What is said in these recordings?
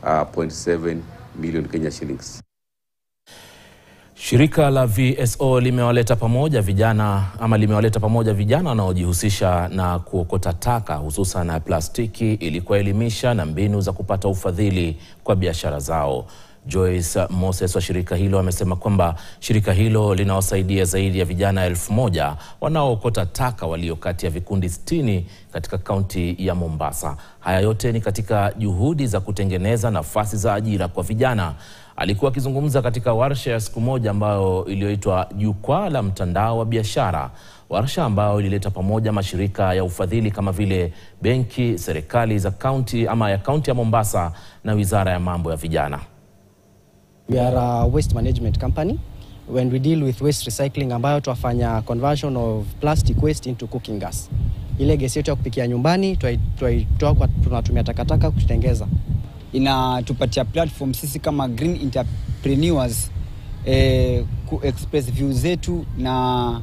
uh, 0.7 million Kenya shillings. Shirika la VSO limewaleta pamoja vijana ama limewaleta pamoja vijana wanaojihusisha na kuokota taka hususan na plastiki ili kuwaelimisha na mbinu za kupata ufadhili kwa biashara zao. Joyce Moses wa shirika hilo amesema kwamba shirika hilo linawasaidia zaidi ya vijana elfu moja wanaookota taka walio kati ya vikundi sitini katika kaunti ya Mombasa. Haya yote ni katika juhudi za kutengeneza nafasi za ajira kwa vijana. Alikuwa akizungumza katika warsha ya siku moja ambayo iliyoitwa Jukwaa la Mtandao wa Biashara, warsha ambayo ilileta pamoja mashirika ya ufadhili kama vile benki, serikali za kaunti ama ya kaunti ya Mombasa na wizara ya mambo ya vijana. We are a waste management company when we deal with waste recycling ambayo twafanya conversion of plastic waste into cooking gas. Ile gesi yetu ya kupikia nyumbani twaitoa kwa tunatumia takataka kutengeza. Inatupatia platform sisi kama green entrepreneurs eh, ku express views zetu na,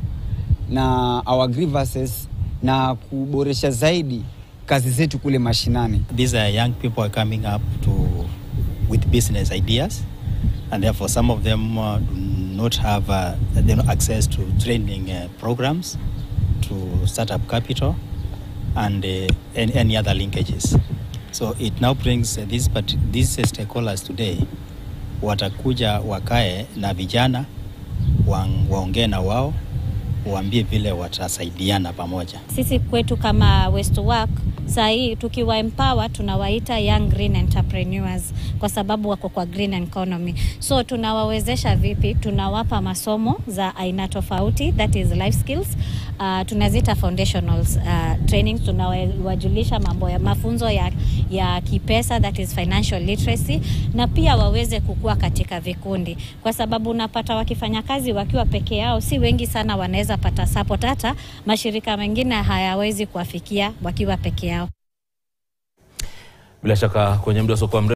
na our grievances na kuboresha zaidi kazi zetu kule mashinani. These are young people are coming up to with business ideas and therefore some of them uh, do not have uh, they don't access to training uh, programs to start up capital and uh, any, any other linkages so it now brings uh, these, but these stakeholders today watakuja wakae na vijana waongee na wao waambie vile watasaidiana pamoja. Sisi kwetu kama West Work saa hii tukiwa empower tunawaita young green entrepreneurs kwa sababu wako kwa green economy. So tunawawezesha vipi? Tunawapa masomo za aina tofauti, that is life skills. Uh, tunazita foundational uh, trainings. Tunawajulisha mambo ya mafunzo ya, ya kipesa, that is financial literacy, na pia waweze kukua katika vikundi, kwa sababu unapata wakifanya kazi wakiwa peke yao, si wengi sana wanaweza pata support, hata mashirika mengine hayawezi kuwafikia wakiwa peke yao. Bila shaka kwenye muda usiokuwa mrefu